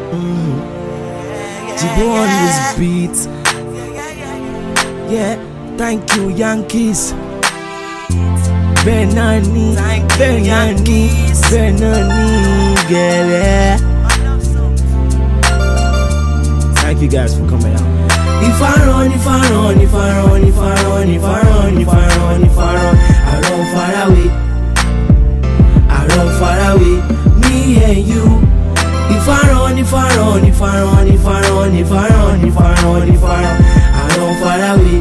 Jibo on this beat. Yeah, thank you Yankees. Bẹ́ẹ̀ náà ni, bẹ́ẹ̀ náà ni, bẹ́ẹ̀ náà ni gẹ̀rẹ́. Thank you guys for coming out. If I run, if I run, if I run, if I run, if I run, if I run, if I run, I run far away. I run far away, me and you. If I run, if I run, if I run, if I run, if I run, if I run, if I run, I run far away.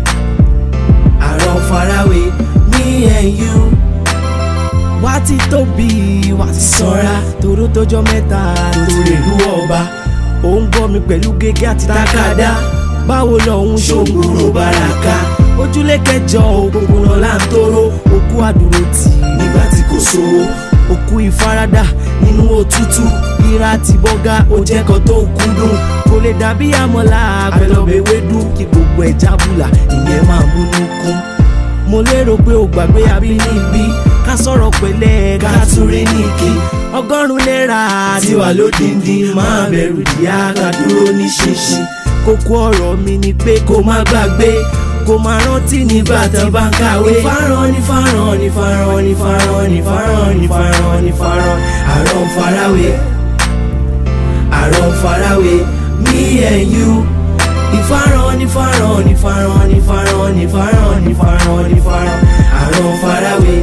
I run far away, me and you. Wá ti tóbi, wá ti sanra, toró tọjọ́ mẹ́ta, torí ìlú ọba. Ó ń gbọ́ mi pẹ̀lú gègé àti tákàdá. Báwo lọ́hún ṣògbúrò bàràkà? Ojúlé kẹjọ òpópónà là ń tóró. Òkú àdúró tì í nígbà tí kò sówó. Òkú ìfaradà nínú òtútù. Ìra ti bọ́gá ó jẹ́ kan tó kúndùn. Kò lè dàbí àmọ́lá àpẹlọbẹ̀ ewédú. Kí gbogbo ẹ̀ jábùlà, ìyẹn máa múnú kún mo lérò pé o gbàgbé abínibí ká sọ̀rọ̀ pẹ̀lẹ́ ká túrí nìkì ọgọ́rùn-ún náírà ti wà lódìndín máa bẹ̀rù díà ká dúró ní ṣinṣin kókó ọ̀rọ̀ mi ni pé kó má gbàgbé kó má rántí nígbà tí bá ń kàwé. ìfarahàn ní farahàn ní farahàn ní farahàn ní farahàn ní farahàn ní farahàn àrọ̀ farawé àrọ̀ farawé me and you ìfarahàn ní farahàn ní farahàn ní farahàn ní farahàn ní farahàn ní farahàn àrọ̀ farawé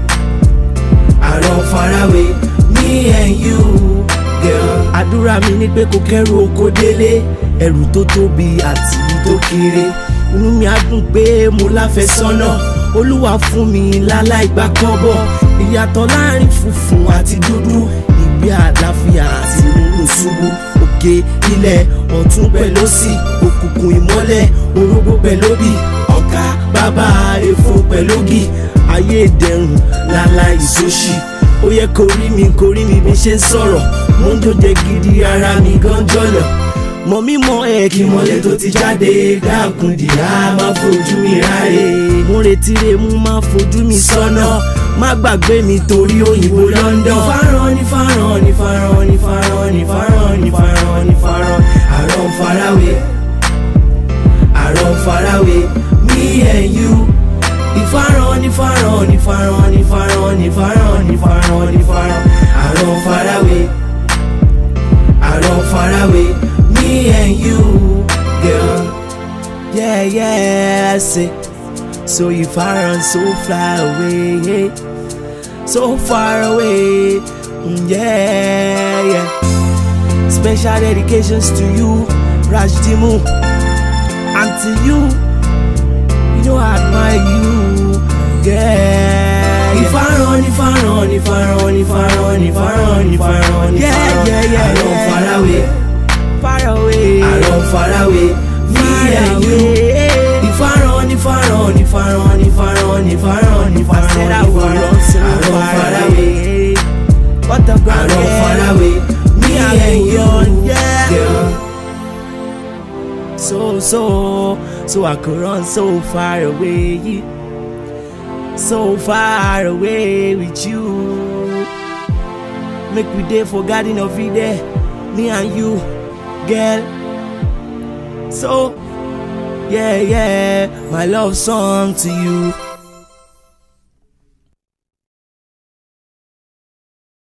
àrọ̀ farawé me and you girl. àdúrà mi ni pé kò kẹ́rù oko délé ẹrù tó tóbi àti tó kéré inú mi á dùn pé mo láfẹ́sọ́nà olúwa fún mi láláì gbà kọ́bọ̀ ìyàtọ̀ láàrin funfun àti dúdú ìgbé àlàáfíà àti múlò ṣubú òkè ilẹ̀ ọ̀tún pẹ̀lú òsì òkùnkùn ìmọ́lẹ̀ orógbó pẹ̀lú òbí ọ̀ká bàbá èfo pẹ̀lú ògì ayé ìdẹ̀rùn láláì sóṣì ó yẹ kó rí mi kó rí mi bí ṣe ń sọ̀rọ̀ mo ń dòde gidi ara mi gan jọ̀lọ̀ mọ mímọ ẹ kí mọlẹ tó ti jáde dákun dìá má fojú mi ráre mo retí re mú má fojú mi sọ́nà má gbàgbé mi torí òyìnbó London. ìfarahàn ní farahàn ní farahàn ní farahàn ní farahàn ní farahàn ní farahàn àrọ̀ farawé àrọ̀ farawé me and you. ìfarahàn ní farahàn ní farahàn ní farahàn ní farahàn ní farahàn ní farahàn àrọ̀ farawé àrọ̀ farawé me and you girl. Yeah, yeah, I say. So if I run so far away, so far away, mm, yeah, yeah. Special dedications to you, Rajdimu, and to you. You know I admire you, yeah. If I run, if I run, if I run, if I run, if I run, if I run, if I run, yeah, yeah, I run far away, far away, I run far away, me and you. If I run, if I run, if I run, if I run, if I run, if I run, if I run, so I run far away. What the I run far away. Me and you, yeah. Girl. So so so I could run so far away, so far away with you. Make we day for garden of Eden, me and you, girl. So. Yeah, yeah, my love song to you.